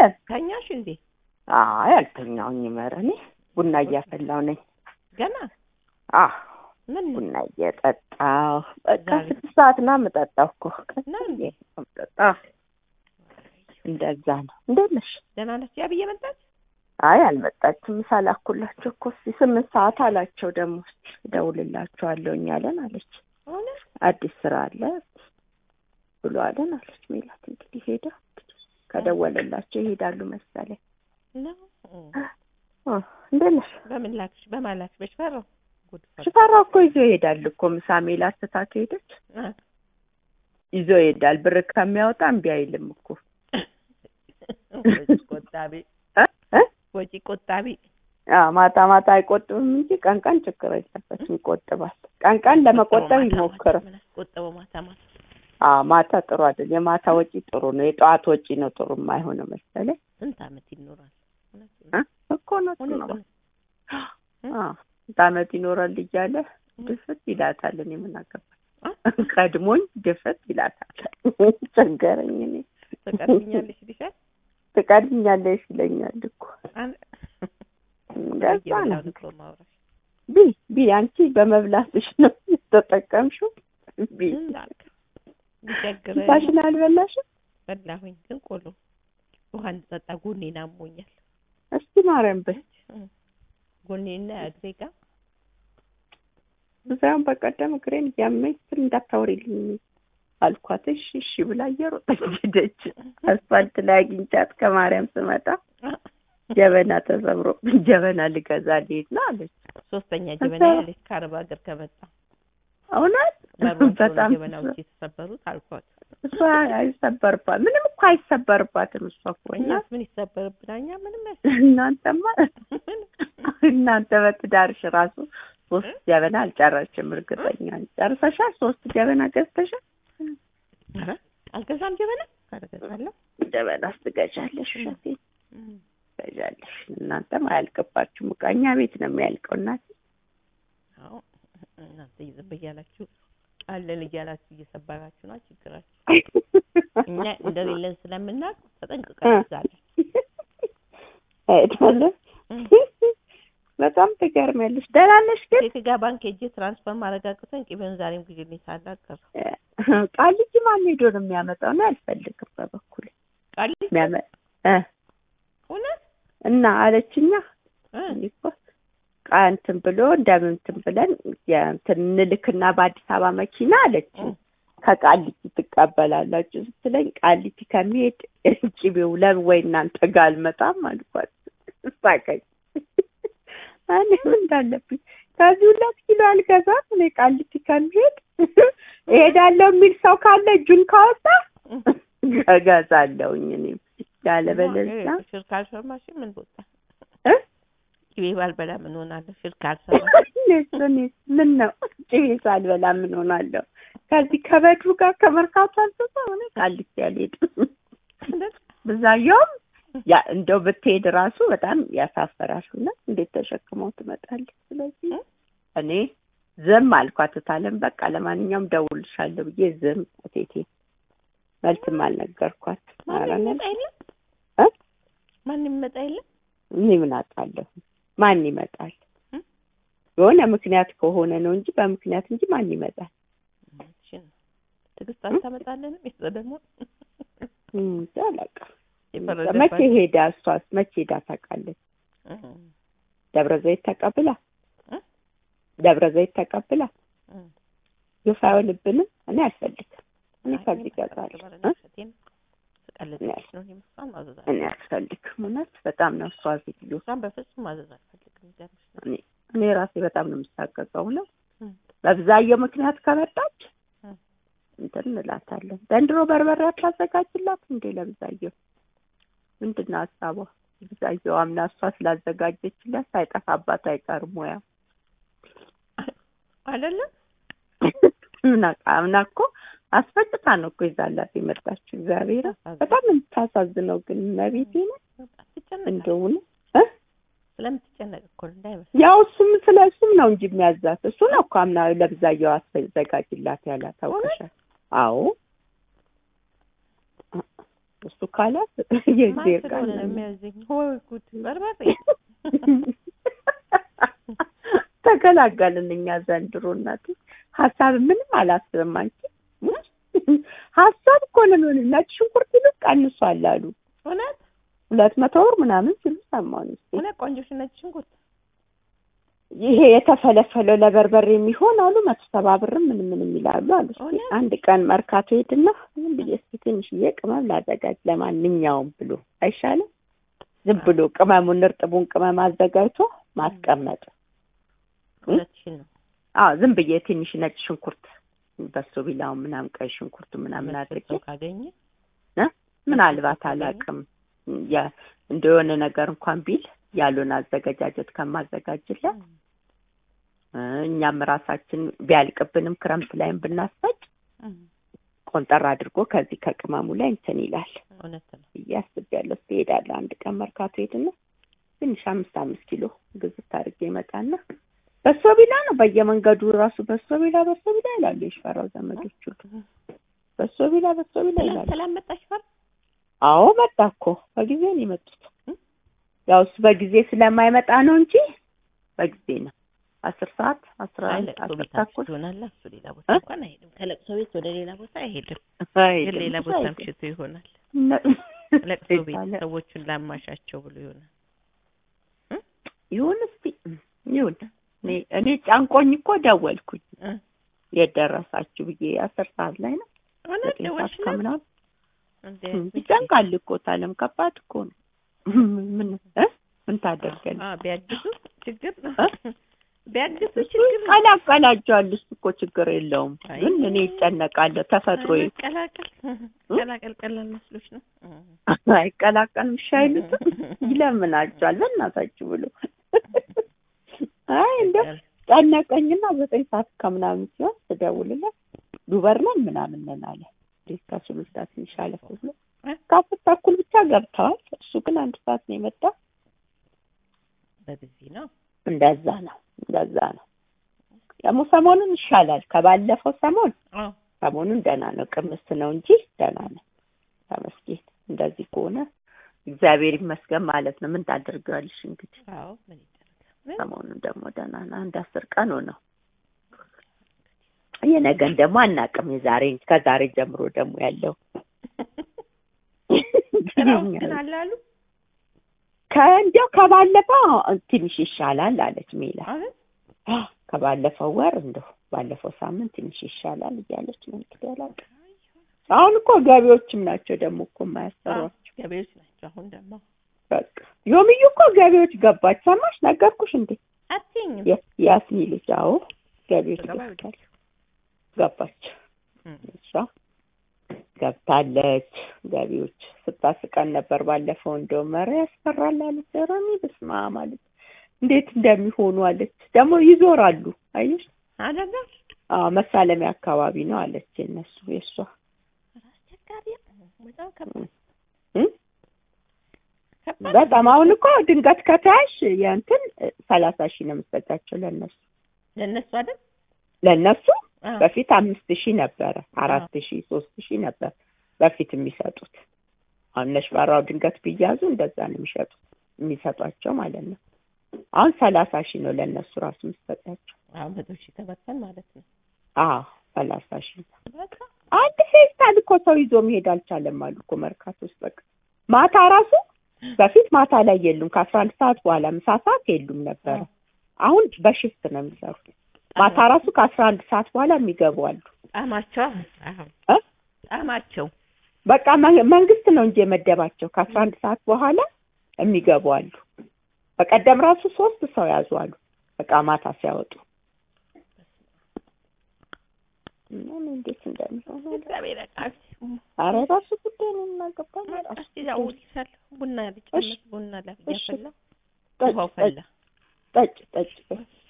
ተኛሽ እንዴ? አይ አልተኛሁኝም። ኧረ እኔ ቡና እያፈላሁ ነኝ። ገና አህ ምን ነው? ቡና እየጠጣሁ በቃ ዛሬ- ስድስት ሰዓት ና የምጠጣው እኮ ነው እንዴ? ምጠጣ እንደዛ ነው። እንዴት ነሽ? ደህና ነች? ያብዬ መጣች? አይ አልመጣችም። ሳላኩላቸው እኮ እስኪ ስምንት ሰዓት አላቸው ደግሞ እስኪ እደውልላቸዋለሁ እኛለን አለች። እውነት? አዲስ ስራ አለ ብሎ አለን አለች ሜላት። እንግዲህ ሄደ ከደወለላቸው ይሄዳሉ መሰለኝ። ነው? እ እንዴት ነሽ? በምን ላክሽ? በማን ላክሽ? በሽፈራው? ጉድ ፈላ። ሽፈራው እኮ ይዞ ይሄዳል እኮ ምሳ ሜላት ስታ ከሄደች አ፣ ይዞ ይሄዳል። ብር ከሚያወጣ እምቢ አይልም እኮ ወጪ ቆጣቢ እ እ ወጪ ቆጣቢ። አዎ ማታ ማታ አይቆጥብም እንጂ ቀን ቀን ችግር የለበትም ይቆጥባል። ቀን ቀን ለመቆጠብ ይሞክራል። ቆጠበው ማታ ማታ። አዎ ማታ ጥሩ አይደል። የማታ ወጪ ጥሩ ነው። የጠዋት ወጪ ነው ጥሩ የማይሆነው መሰለኝ ስንት ዓመት ይኖራል? እውነት እ እኮ ነው እውነት ነው። እውነት። አዎ ስንት ዓመት ይኖራል እያለ ድፍት ይላታል። እኔ ምን አገባኝ አ? ቀድሞኝ ድፍት ይላታል። ቸገረኝ። እኔ ትቀርብኛለሽ ይልሻል? ትቀድኛለሽ ይለኛል እኮ አን- እንደዛ ነው። እየበላሁ ነው እኮ የማወራሽ። ቢ ቢ አንቺ በመብላትሽ ነው የተጠቀምሽው። ቢ ምን ላድርግ? ቢቸግረኝ ፋሽን አልበላሽም? በላሁኝ፣ ግን ቆሎ ውሃ እንድጠጣ ጎኔን አሞኛል። እስቲ ማርያም በይ ጎኔና እግሬ ጋር ብዛም በቀደም እግሬን እያመኝ ስል እንዳታወሪልኝ አልኳት። እሺ እሺ ብላ እየሮጠች ሄደች። አስፋልት ላይ አግኝቻት ከማርያም ስመጣ ጀበና ተሰብሮብኝ ጀበና ልገዛ ልሄድ ነው አለች። ሶስተኛ ጀበና ያለች ከአረብ ሀገር ከመጣ እውነት በጣም በጣም ጀበናዎች የተሰበሩት አልኳት። እሷ አይሰበርባት ምንም እኮ አይሰበርባትም። እሷ እኮ እና እኛስ ምን ይሰበርብናል? እኛ ምንም ያስ እናንተማ እናንተ በትዳርሽ ራሱ ሶስት ጀበና አልጨረስሽም። እርግጠኛ ነኝ። ጨርሰሻል? ሶስት ጀበና ገዝተሻል? ኧረ አልገዛም ጀበና ካለገዛለሁ ጀበና ትገዣለሽ? እውነቴን ትገዣለሽ። እናንተም አያልቅባችሁም። ዕቃ እኛ ቤት ነው የሚያልቀው። እናቴ አዎ እናንተ ዝም እያላችሁ አለን እያላችሁ እየሰበራችሁ ነው ችግራችሁ። እኛ እንደሌለን ስለምናውቅ ተጠንቅቀን እንይዛለን። አይደለም በጣም ትገርሚያለሽ። ደህና ነሽ ግን? ሴት ጋር ባንክ ሄጄ ትራንስፈር ማረጋግጠን ቅቤውን ዛሬም ግዢልኝ ሳላት ቀረ። ቃልጅ ማን ሄዶ ነው የሚያመጣው? እኔ አልፈልግም በበኩል ቃል የሚያመ እ እውነት እና አለችኛ እ እኔ እኮ ቃ እንትን ብሎ እንደምን እንትን ብለን እንትን እንልክና በአዲስ አበባ መኪና አለች ከቃሊቲ ትቀበላላችሁ ስትለኝ ቃሊቲ ከሚሄድ ቅቤው ለምን ወይ እናንተ ጋር አልመጣም አልኳት። ሳቀኝ። እኔ ምን እንዳለብኝ ከዚህ ሁለት ኪሎ አልገዛም እኔ ቃሊቲ ከሚሄድ እሄዳለሁ የሚል ሰው ካለ እጁን ካወጣ እገዛለሁኝ እኔም ያለበለዚያ ሽርክ አልሰማሽም? ምን ቦታ እ ቅቤ ባልበላ ምን ሆናለሁ? ሽርክ አልሰማ እኔስ እኔስ ምን ነው ቅቤ ሳልበላ ምን ሆናለሁ? ከዚህ ከበድሩ ጋር ከመርካቶ አልሰማ ሆነ ቃሊቲ አልሄድም። ብዛየውም ያ እንደው ብትሄድ ራሱ በጣም ያሳፈራል። እና እንዴት ተሸክመው ትመጣለች? ስለዚህ እኔ ዝም አልኳት። ታለም በቃ ለማንኛውም ደውልሻለሁ ብዬ ዝም እቴቴ መልስም አልነገርኳት። ኧረ ማንም እኔ ይመጣ የለም እ? ማንም ይመጣ የለም እኔ ምን አውቃለሁ? ማን ይመጣል? እ? የሆነ ምክንያት ከሆነ ነው እንጂ በምክንያት እንጂ ማን ይመጣል? እሺ ነው። ትዕግስት አልታመጣለንም የእሷ ደግሞ እንጃ አላውቅም። የፈረደባት- መቼ ሄዳ እሷስ መቼ ሄዳ ታውቃለች? እ ደብረ ዘይት ተቀብላ እ? ደብረ ዘይት ተቀብላ እ ግፍ አይሆንብንም። እኔ አልፈልግም። እኔ አይ፣ ከዚህ እኔ እገዛለሁ በቃ እ? ውሸቴን ስቀልድልሽ ነው። እኔም እሷን ማዘዝ አልፈልግም። እኔ አልፈልግም። እውነት በጣም ነው እሷ ሴትዮ እሷን በፍጹም ማዘዝ አልፈልግም። ይገርምሽ ነው። እኔ እኔ ራሴ በጣም ነው የምሳቀቀው ነው እ በብዛየው ምክንያት ከመጣች እ እንትን እንላታለን። ዘንድሮ በርበሬ አታዘጋጅላት እንዴ ለብዛየው? ምንድን ነው ሀሳቧ? ብዛየው አምና እሷ ስላዘጋጀችላት ሳይጠፋባት አይቀርም ሙያ አይደለም ምና አምና እኮ አስፈጭታ ነው እኮ ይዛላት የመጣችው። እግዚአብሔር በጣም የምታሳዝነው ግን መቤቴ ነው ትጨነቃለች። እንደውን ስለምትጨነቅ እኮ ነው እንዳይመስል። ያው እሱም ስለ እሱም ነው እንጂ የሚያዛት እሱ ነው እኮ አምና ለብዛየው አስዘጋጅላት ያላት ታውቀሻል። አዎ እሱ ካላት የእግዚአብሔር ማን ቃል ስለሆነ ነው ነው። የሚያዘኝ? ወይ ጉድ! በርበሬ ተገላገልን እኛ ዘንድሮ እናቴ ሀሳብ ምንም አላስብም አንቺ ሀሳብ እኮ ነው የሚሆን ነጭ ሽንኩርት ይልቅ ቀንሷል አሉ እውነት ሁለት መቶ ብር ምናምን ሲሉ ሰማሁኝ እስኪ እውነት ቆንጆ ነጭ ሽንኩርት ይሄ የተፈለፈለው ለበርበሬ የሚሆን አሉ መቶ ሰባ ብርም ምንም ምንም ይላሉ አሉ እስኪ እውነት? አንድ ቀን መርካቶ ሄድና ዝም ብዬ እስኪ ትንሽዬ ቅመም ላዘጋጅ ለማንኛውም ብሎ አይሻልም ዝም ብሎ ቅመሙን እርጥቡን ቅመም አዘጋጅቶ ማስቀመጥ እውነትሽን ነው። አዎ ዝም ብዬ ትንሽ ነጭ ሽንኩርት በሶ ቢላውን ምናምን ቀይ ሽንኩርት ምናምን አድርጌ ሰው ካገኘ ምናልባት አላውቅም ያ እንደሆነ ነገር እንኳን ቢል ያሉን አዘገጃጀት ከማዘጋጅለት እ እኛም ራሳችን ቢያልቅብንም ክረምት ላይም ብናስፈጭ ቆንጠር አድርጎ ከዚህ ከቅመሙ ላይ እንትን ይላል እውነት ነው። ብዬ አስቤያለሁ። እስኪ እሄዳለሁ አንድ ቀን መርካቶ ሄድና ትንሽ አምስት አምስት ኪሎ ግዝት አድርጌ ይመጣና በሶ ቢላ ነው በየመንገዱ ራሱ በሶ ቢላ በሶ ቢላ ይላሉ የሽፈራው ዘመዶች ሁሉ በሶ ቢላ በሶ ቢላ ሰላም ይላሉ። ሰላም መጣሽ ፈር አዎ መጣ እኮ በጊዜ ነው የመጡት። ያው እሱ በጊዜ ስለማይመጣ ነው እንጂ በጊዜ ነው። አስር ሰዓት አስራ አይ አንድ ለቅሶ አስር ቤት አምሽቶ ተኩል ይሆናል። እሱ ሌላ ቦታ እ? እንኳን አይሄድም። ከለቅሶ ቤት ወደ ሌላ ቦታ አይሄድም። አይሄድም፣ ግን ሌላ እሱ ቦታ አይሄድም። አምሽቶ ይሆናል። እነ- ለቅሶ ቤት ይባላል። ሰዎቹን ላማሻቸው ብሎ ይሆናል። ይሁን እስቲ ይሁን። እኔ እኔ ጫንቆኝ እኮ ደወልኩኝ እ? የት ደረሳችሁ ብዬ አስር ሰዓት ላይ ነው እውነት ዘጠኝ ሰዓት ደወልሽለት? ከምናምን እንዴ ይጨንቃል እኮ ታለም ከባድ እኮ ነው። ምን እ? ምን ታደርገን አ ቢያግዙ ችግር ነው። እ? ቢያግዙ እሱ ችግር ነው። ይቀላቀላቸዋል። እሱ እኮ ችግር የለውም። አይ። ግን እኔ ይጨነቃለሁ። ተፈጥሮ ቀላቀል ቀላቀል ቀላል መስሎሽ ነው። አይቀላቀልም ሻይሉት ይለምናቸዋል በእናታችሁ ብሎ አይ እንደ ጨነቀኝና ዘጠኝ ሰዓት ከምናምን ሲሆን ስደውልለት ዱበር ነን ምናምን ነን አለ። እንዴት ከሱሉልታ ትንሽ አለፍ ብሎ እ? ከአስር ተኩል ብቻ ገብተዋል። እሱ ግን አንድ ሰዓት ነው የመጣው። በጊዜ ነው። እንደዛ ነው እንደዛ ነው። ደግሞ ሰሞኑን ይሻላል ከባለፈው ሰሞን አዎ ሰሞኑን ደህና ነው። ቅምስ ነው እንጂ ደህና ነው። ተመስገን። እንደዚህ ከሆነ እግዚአብሔር ይመስገን ማለት ነው። ምን ታደርገዋለሽ እንግዲህ። አዎ ምን ይደረጋል? ሰሞኑን ደግሞ ደህና ነው። አንድ አስር ቀን ሆነው የነገን ደግሞ አናውቅም። የዛሬ ከዛሬ ጀምሮ ደግሞ ያለው ስራው ግን አለ አሉ ከእንዲያው ከባለፈው ትንሽ ይሻላል አለች ሜላ። አሁን አ፣ ከባለፈው ወር እንደው ባለፈው ሳምንት ትንሽ ይሻላል እያለች ነው እንግዲህ አላውቅም። አሁን እኮ ገቢዎችም ናቸው ደግሞ እኮ የማያሰሯቸው። ገበሬዎች ናቸው። አሁን ደግሞ በቃ ዮምዩ እኮ ገቢዎች ገባች። ሰማሽ? ነገርኩሽ እንዴ? አትይኝም የ- ያስኒ ልጅ አዎ፣ ገቢዎች ገባ ገብታለች ገባች። እም። እሷ ገብታለች። ገቢዎች ስታስቀን ነበር ባለፈው። እንደውም ኧረ ያስፈራል አለች። ኧረ እኔ በስመ አብ አለች። እንዴት እንደሚሆኑ አለች። ደግሞ ይዞራሉ። አየሽ? አደጋ አዎ መሳለሚያ አካባቢ ነው አለች። የእነሱ የእሷ አስቸጋሪ ነው። በጣም ከባድ እም? ከባድ በጣም አሁን እኮ ድንገት ከተያሽ የእንትን ሰላሳ ሺህ ነው የምትሰጣቸው ለእነሱ ለእነሱ አይደል? ለእነሱ አዎ። በፊት አምስት ሺህ ነበረ አራት ሺህ ሶስት ሺህ ነበር በፊት የሚሰጡት። አሁን እነ ሽፈራው ድንገት ቢያዙ እንደዛ ነው የሚሸጡት የሚሰጧቸው ማለት ነው። አሁን ሰላሳ ሺህ ነው ለእነሱ ራሱ የምትሰጣቸው። አዎ መቶ ሺህ ተበተን ማለት ነው። አዎ ሰላሳ ሺህ በቃ አንድ ፌስታል እኮ ሰው ይዞ መሄድ አልቻለም አሉ እኮ መርካቶ ውስጥ። በቃ ማታ ራሱ በፊት ማታ ላይ የሉም ከአስራ አንድ ሰዓት በኋላ ምሳ ሰዓት የሉም ነበረ። አሁን በሽፍት ነው የሚሰሩት። ማታ ራሱ ከአስራ አንድ ሰዓት በኋላ የሚገቡ አሉ። ጣማቸው አሁን እ? ጣማቸው በቃ መ- መንግስት ነው እንጂ የመደባቸው ከአስራ አንድ ሰዓት በኋላ የሚገቡ አሉ። በቀደም ራሱ ሶስት ሰው ያዙ አሉ። በቃ ማታ ሲያወጡ እና እኔ እንዴት እንደሚሆን አላውቅም። እግዚአብሔር ያውቃል። ኧረ ራሱ ጉዳይ ነው የምናገባው። ራሱ እስኪ ዳውልሻል ቡና ልጨምር ቡና ላ- እሺ። እያፈላሁ ጠጭ ውሃው ጠጭ ፈላ ጠጭ ጠጭ